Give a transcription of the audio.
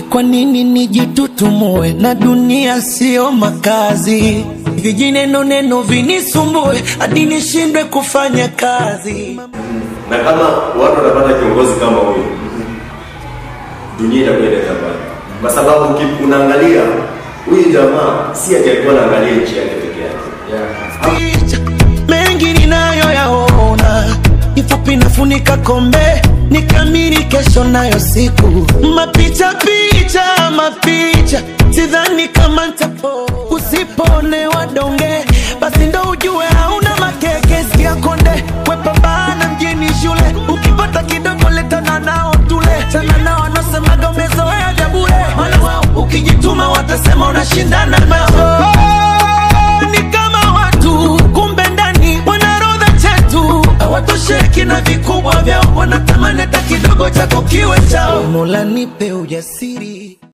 Kwa nini nijitutumue na dunia sio makazi? Vijineno neno vinisumbue hadi nishindwe kufanya kazi. na kama watu wanapata kiongozi kama huyu, dunia itakuwa inaenda mbali, kwa sababu uki- unaangalia huyu jamaa si ati alikuwa anaangalia nchi yake peke yake Picha mengi ninayoyaona, kifupi nafunika kombe nikamiri kesho nayo siku mapicha picha mapicha, sidhani kama ntapo usiponewa donge, basi ndo ujue hauna makeke. Sikia konde wepambana mjini shule, ukipata kidogo letana nao tule, chana nao wanasemaga umezoea vya bure, maana wao ukijituma watasema unashindana nao ni kama watu kumbe ndani wanarodha chetu hawatosheki na vikubwa vyao wanatamani hata kidogo chako kiwe chao mola nipe ujasiri